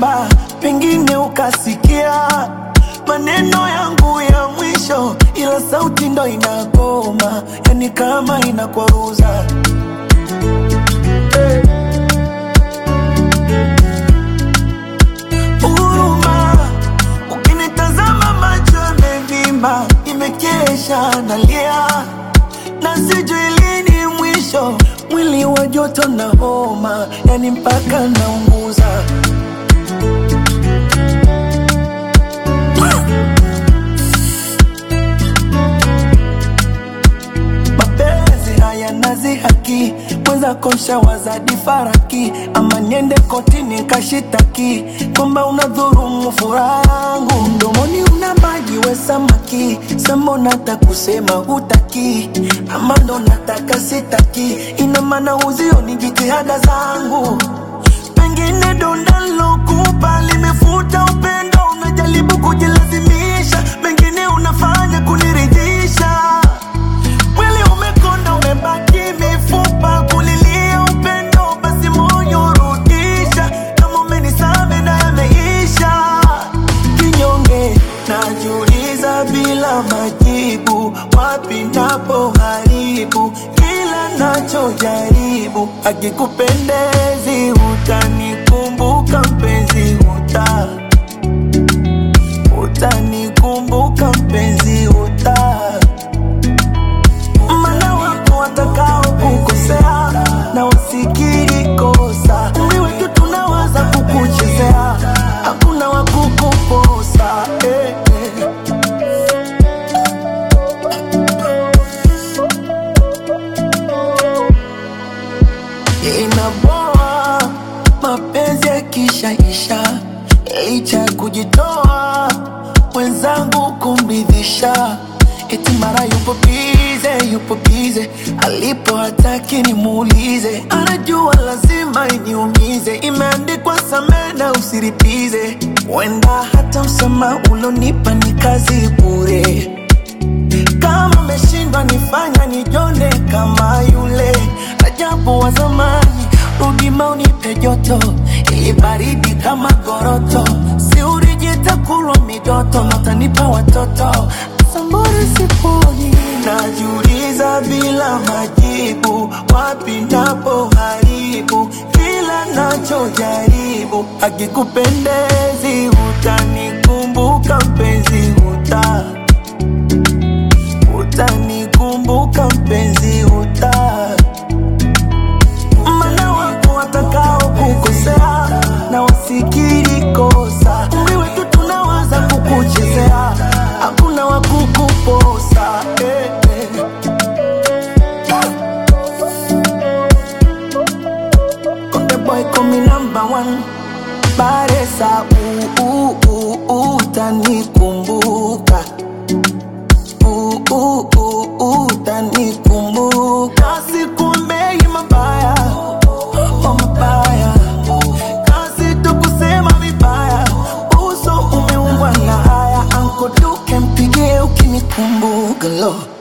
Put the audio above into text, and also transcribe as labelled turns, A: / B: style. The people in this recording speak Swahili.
A: naimba, pengine ukasikia maneno yangu ya mwisho, ila sauti ndo inagoma, yani kama inakwaruza huruma. Ukinitazama macho yamevimba, nimekesha nalia na sijui lini mwisho, mwili wa joto na homa, yani mpaka naunguza. mapenzi haya nazi haki mweza kosha wazadi faraki ama niende kotini kashitaki kwamba unadhurumu furaha yangu mdomoni una maji we samaki sambo nata kusema hutaki ama ndo nataka sitaki ina maana uzioni jitihada zangu pengine donda lokupa limefuta upendo unajaribu kujilazimisha mengine unafanya kuniridhisha Mwili umekonda umebaki mifupa kulilia upendo, basi moyo rudisha, kama umenisame na yameisha. Kinyonge najiuliza bila majibu, wapi napo haribu kila nachojaribu. Akikupendezi utanikumbuka mpenzi, uta utanikumbuka mpenzi, uta mana wapo watakao kukosea na wasikiri kosa. Umri wetu tunawaza kukuchezea, hakuna wa kukuposa eh, eh. Inaboa mapenzi yakishaisha, licha ya kujitoa mwenzangu kumridhisha, eti mara yupo bize, yupo bize, alipo hataki nimuulize, anajua lazima iniumize, imeandikwa samee na usiripize, wenda hata msamaha ulonipa ni kazi bure kama umeshindwa nifanya nijone kama yule Rajabu wa zamani, rudi maunipe joto, ili baridi kama goroto, si urijita kulwa midoto, natanipa watoto sambori siponi, najiuliza bila majibu, wapi napo haribu kila nachojaribu, akikupendezi utanikumbuka mpenzi, uta utanikumbuka mpenzi, uta mana wapo watakao kukosea na wasikiri kosa. Umri wetu tunawaza kukuchezea, hakuna wa kukuposa eh, eh. Konde boy call me number one Baresa uh, uh, uh, utanikumbuka uh, uh, uh, uh, utanikumbuka sikuombei mabaya oh, mabaya kazi tu kusema vibaya uso umeumbwa na haya ankoduke mpigie ukinikumbuka lo